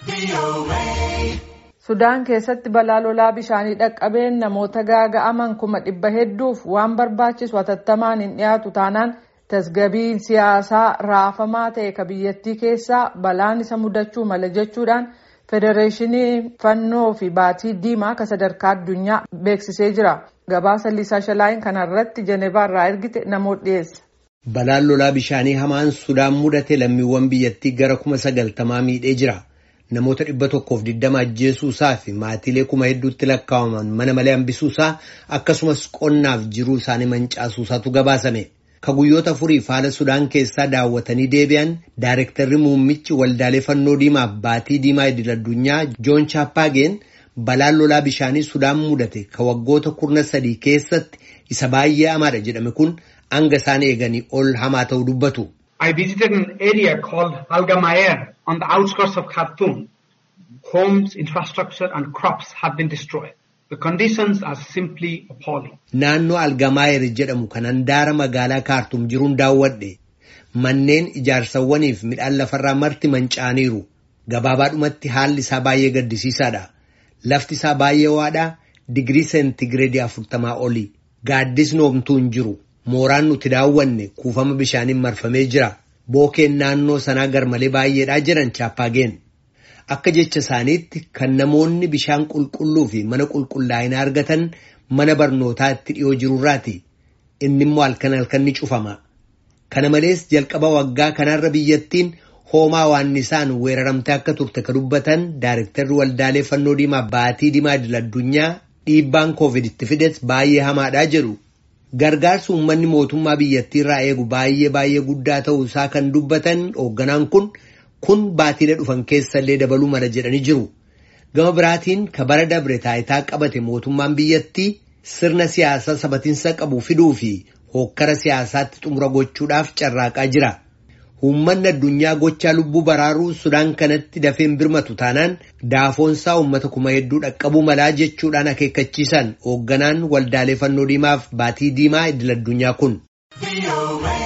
Sudaan keessatti balaa lolaa bishaanii dhaqqabeen namoota gaaga'aman kuma dhibba hedduuf waan barbaachisu hatattamaan hin dhiyaatu taanaan tasgabbiin siyaasaa raafamaa ta'e ka biyyattii keessaa balaan isa mudachuu mala jechuudhaan federeeshinii fannoo fi baatii diimaa ka sadarkaa addunyaa beeksisee jira. Gabaasa Liisaa Shalaayin kanarratti Jenevaarraa ergite namoota dhiyeessa. Balaan lolaa bishaanii hamaan Sudaan mudate lammiiwwan biyyattii gara kuma sagaltamaa miidhee jira. Namoota dhibba tokkoof digdama ajjeesuusaa fi maatiilee kuma hedduutti lakkaa'aman mana malee hambisuusaa akkasumas qonnaaf jiruu isaanii mancaasuusaatu gabaasame. Ka guyyoota afuriif haala Sudaan keessaa daawwatanii deebi'an Daayirektarri muummichi waldaalee fannoo diimaaf baatii diimaa idil addunyaa Joon Chaappaageen balaan lolaa bishaanii Sudaan mudate ka waggoota kurna sadii keessatti isa baay'ee hamaadha jedhame kun hanga isaan eeganii ol hamaa ta'uu dubbatu. I visited an area called Algamayer on the outskirts of Khartoum. Homes, infrastructure and crops have been destroyed. The conditions are simply appalling. Naannoo Algamaayer jedhamu kan handaara magaalaa Kaartum jiruun daawwadhe. Manneen ijaarsawwaniif midhaan lafarraa marti manca'aniiru. Gabaabaadhumatti haalli isaa baay'ee gaddisiisaadha. Lafti isaa baay'ee ho'aadha. Digirii seentigireedii afurtamaa oli. Gaaddisni homtuu hin jiru. Mooraan nuti daawwanne kuufama bishaaniin marfamee jira. Bookeen naannoo sanaa garmalee baay'eedhaa jiran chaappaageen. Akka jecha isaaniitti kan namoonni bishaan qulqulluu fi mana qulqullaa'inaa argatan mana barnootaa itti dhiyoo jirurraati. Inni immoo halkan halkan ni cufama. Kana malees jalqaba waggaa kanarra biyyattiin hoomaa waannisaan weeraramtee akka turte ka dubbatan Daayirektarri Waldaalee Fannoo Diimaa Baatii Diimaa Idil Addunyaa dhiibbaan koovid itti fides baay'ee hamaadhaa jedhu. Gargaarsi uummanni mootummaa biyyattii irraa eegu baay'ee baay'ee guddaa ta'uu isaa kan dubbatan hoogganaan kun kun baatiilee dhufan keessallee dabaluu mala jedhanii jiru. Gama biraatiin ka bara dabre taayitaa qabate mootummaan biyyattii sirna siyaasaa sabatiinsa qabu fiduu fi hookkara siyaasaatti xumura gochuudhaaf carraaqaa jira. Uummanni addunyaa gochaa lubbuu baraaruu Sudaan kanatti dafeen birmatu taanaan daafoonsaa uummata kuma hedduu dhaqqabuu malaa jechuudhaan akeekkachiisan hoogganaan waldaalee fannoo diimaaf baatii diimaa idil addunyaa kun.